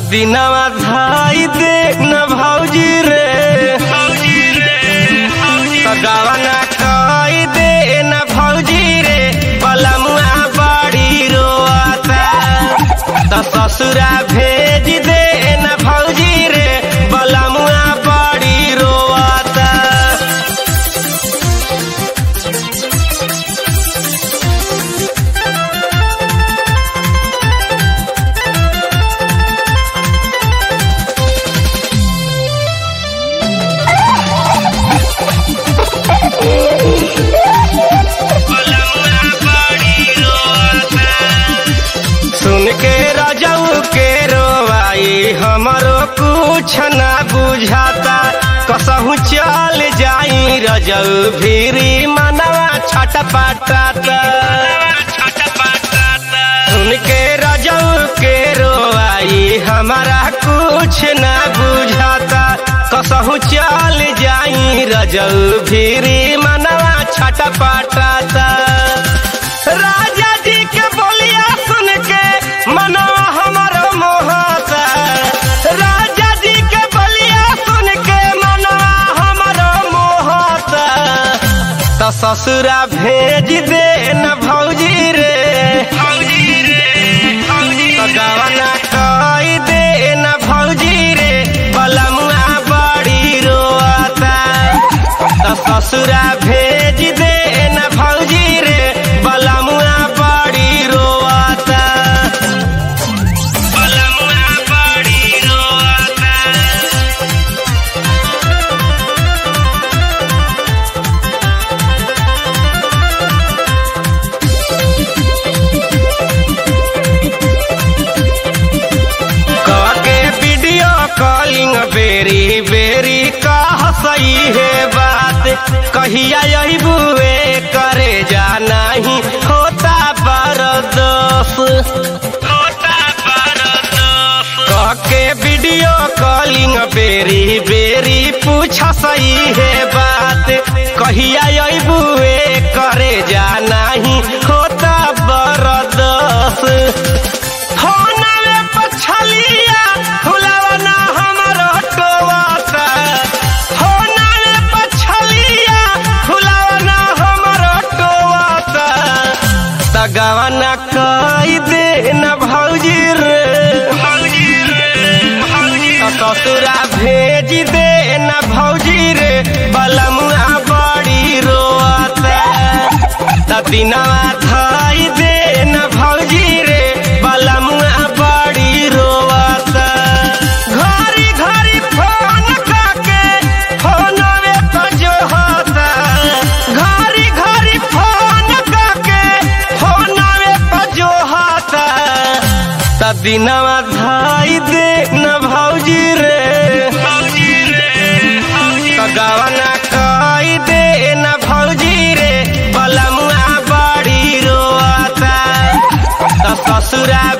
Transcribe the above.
दिनवा धाई दे न भौजी रे गावा ना कई दे न भौजी रे बलमुआ बड़ी रोता त ससुरा भेज दे न भौजी रे बलमुआ बड़ी रोता सुन के रजऊ के रोवाई हमरो कुछ ना बुझाता कसहू चल जाई रजऊ भीरी मनवा छटपटाता सुन के रजऊ के रोवाई हमारा कुछ ना बुझाता कसहू चल जाई रजऊ भीरी मनवा छटपटाता राजा जी के बोलिया सुन के मनवा हमारो मोहता राजा जी के बोलिया सुन के मनवा हमारो मोहता त ससुरा भेज दे न भौजी रे त गवना कई दे न भौजी रे बलमुआ बड़ी रोता त ससुरा भेज दे न भौजी रे बलमुआ बड़ी रोता बलमुआ बड़ी रोता के वीडियो कॉलिंग बेरी बेरी कह सही है बात कहिया यही बुए करे जाना ही होता बरदोस कह के वीडियो कॉलिंग बेरी बेरी पूछ सही है बात कहिया यही बुए करे जाना ही होता बरदोस होना में पछलिया फुलवना हमरो टोवाता होना में पछलिया फुलवना हमरो टोवाता तगवना कई दे न भौजी रे ससुरा भेज दे न भौजी रे बलमुआ बड़ी रोता त दिनवा धाई दे न भौजी रे बलमुआ बड़ी रोता घरी घरी फोन काके फोनवे पर जो होता घरी घरी फोन काके फोनवे पर जो होता त दिनवा धाई दे न भौजी रे त गवना कई दे न भौजी रे बलमुआ बड़ी रोता त ससुरा